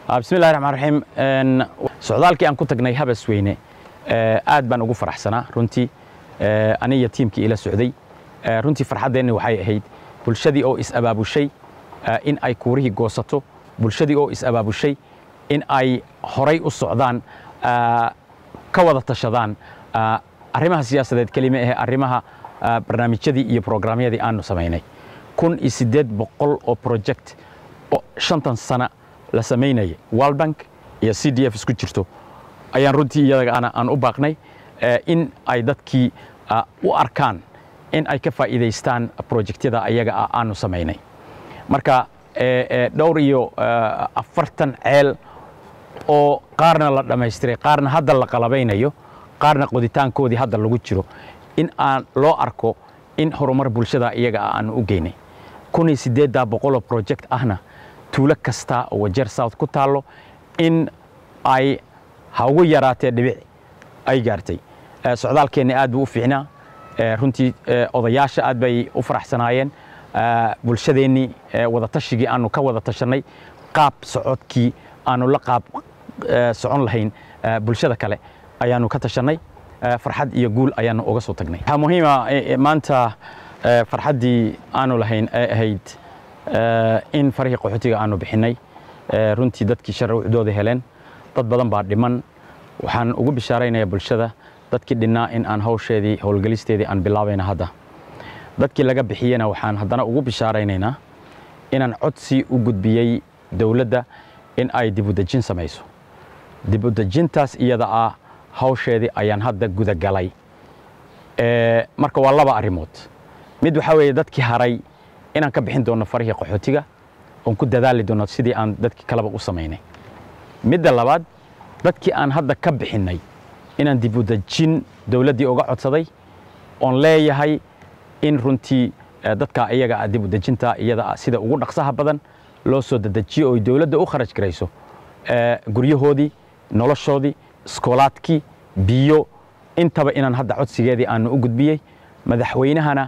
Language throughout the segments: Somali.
bismillahi raxmaan raxiim socdaalkii aan ku tagnay habasweyne aad baan ugu faraxsanaa runtii ani iyo tiimkii ila socday runtii farxaddeenni waxay ahayd bulshadii oo is-abaabushay in ay kuurihii goosato bulshadii oo is-abaabushay in ay horay u socdaan ka wada tashadaan arrimaha siyaasadeed kelima ahe arrimaha barnaamijyadii iyo programyadii aanu samaynay kun iyo siddeed boqol oo project oo shantan sana la samaynayay world bank iyo c d f isku jirto ayaan runtii iyadaga aan u baaqnay in ay dadkii u arkaan in ay ka faa'iidaystaan projectyada ayaga ah aanu samaynay marka dhowr iyo afartan ceel oo qaarna la dhammaystiray qaarna hadda la qalabaynayo qaarna qoditaankoodii hadda lagu jiro in aan loo arko in horumar bulshada iyaga ah aanu u geynay kun iyo siddeeddaa boqoloo project ahna tuulo kasta oo wajeer south ku taallo in ay ha ugu yaraatee dhibic ay gaartay socdaalkeenni aad buu u fiicnaa runtii odayaasha aad bay u faraxsanaayeen bulshadeennii wadatashigai aanu ka wada tashannay qaab socodkii aanu la qaab socon lahayn bulshada kale ayaanu ka tashannay farxad iyo guul ayaanu uga soo tagnay waxaa muhiima maanta farxaddii aanu lahayn ay ahayd in farihii qaxootiga aanu bixinnay runtii dadkii sharruucdooda heleen dad badan baa dhiman waxaan ugu bishaaraynayaa bulshada dadkii dhinnaa in aan hawsheedii howlgelisteedii aan bilaabayna hadda dadkii laga bixiyena waxaan haddana ugu bishaaraynaynaa inaan codsi u gudbiyey dowladda in ay dibudejin samayso dibudejintaas iyada ah hawsheedii ayaan hadda gudagalay marka waa laba arrimood mid waxaa weeye dadkii haray inaan ka bixin doonno farihii qaxootiga oon ku dadaali doonno sidii aan dadkii kaleba u samaynay midda labaad dadkii aan hadda ka bixinnay inaan dibudejin dowladdii uga codsaday oon leeyahay in runtii dadka iyaga ah dibudejinta iyada ah sida ugu dhaqsaha badan loo soo dedejiyo oo dowladda u kharaj garayso guryahoodii noloshoodii iskoolaadkii biyo intaba inaan hadda codsigeedii aanu u gudbiyey madaxweynahana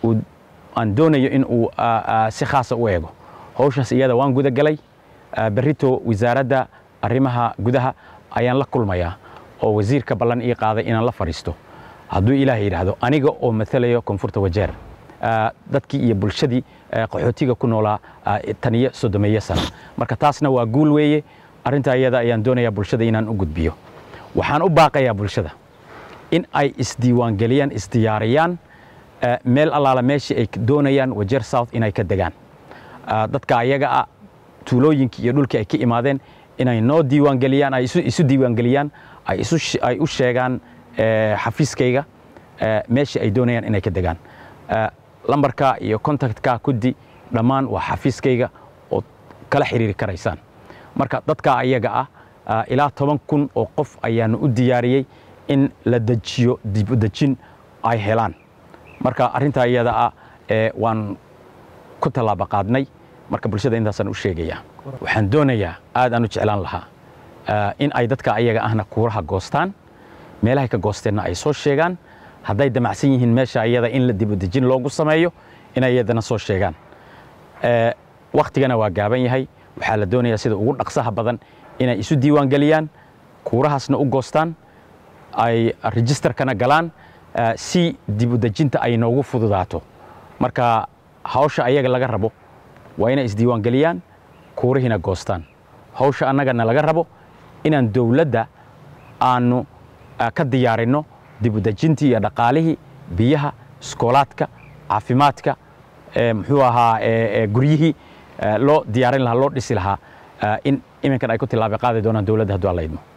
aan doonayo in uu si khaasa u eego hawshaas iyada waan gudagalay berrito wasaaradda arrimaha gudaha ayaan la kulmayaa oo wasiirka ballan ii qaaday inaan la fadhiisto hadduu ilaah yidhaahdo aniga oo matalayo koonfurta wajeer dadkii iyo bulshadii qaxootiga ku noolaa taniyo soddomeeyo sana marka taasna waa guul weeye arrintaa iyada ayaan doonayaa bulshada inaan u gudbiyo waxaan u baaqayaa bulshada in ay isdiiwaangeliyaan isdiyaariyaan meel allaala meeshii ay doonayaan wajeer south inay ka degaan dadka ayaga ah tuulooyinkii iyo dhulkii ay ka imaadeen inay noo diiwaangeliyaan ay isu diiwaangeliyaan ay u sheegaan xafiiskayga meeshii ay doonayaan inay ka degaan lambarka iyo contactka kuddi dhammaan waa xafiiskayga ood kala xiriiri karaysaan marka dadka ayaga ah ilaa toban kun oo qof ayaanu u diyaariyey in la dejiyo dibudejin ay helaan marka arrintaa iyada ah waan ku tallaaba qaadnay marka bulshada intaasaan u sheegayaa waxaan doonayaa aad aan u jeclaan lahaa in ay dadka ayaga ahna kuuraha goostaan meelahay ka goosteenna ay soo sheegaan hadday damacsan yihiin meesha iyada in la dibudejin loogu sameeyo inay iyadana soo sheegaan wakhtigana waa gaaban yahay waxaa la doonayaa sida ugu dhaqsaha badan inay isu diiwaangeliyaan kuurahaasna u goostaan ay registerkana galaan si dibudejinta ay noogu fududaato marka hawsha ayaga laga rabo waa inay isdiiwaangeliyaan kuurihiina goostaan hawsha annagana laga rabo inaan dowladda aanu ka diyaarinno dibudejintii iyo dhaqaalihii biyaha iskoolaadka caafimaadka muxuu ahaa guryihii loo diyaarin lahaa loo dhisi lahaa in iminkan ay ku tilaaba qaadi doonaan dowladda hadduu alla idmo